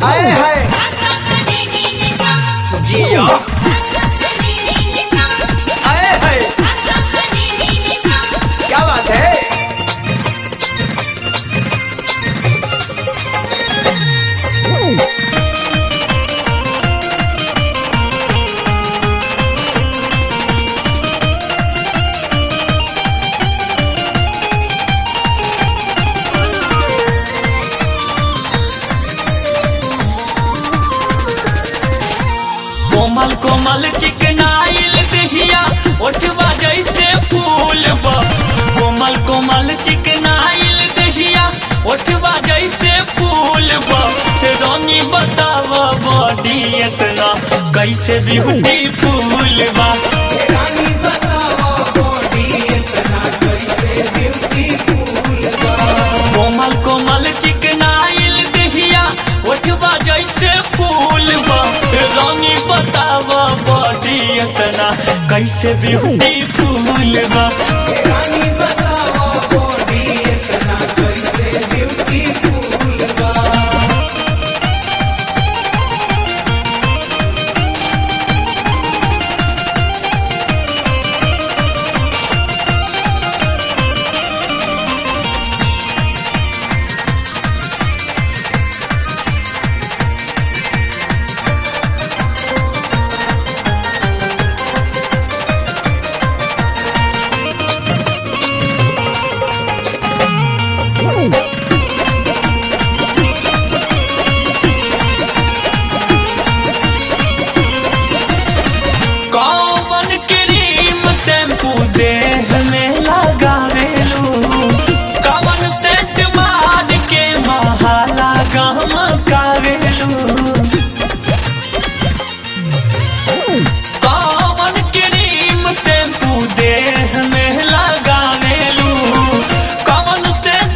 आए हाय जिया आए हाय क्या बात है कोमल कोमल चिकनाइल दहिया ओठवा जैसे फूल बा कोमल कोमल चिकनाइल दहिया ओठवा जैसे फूल बा रानी बतावा बॉडी इतना कैसे ब्यूटी फूल बा कोमल कोमल चिकनाइल दहिया ओठवा जैसे फूल बा रानी बतावा बॉडी इतना कैसे ब्यूटी फूल बा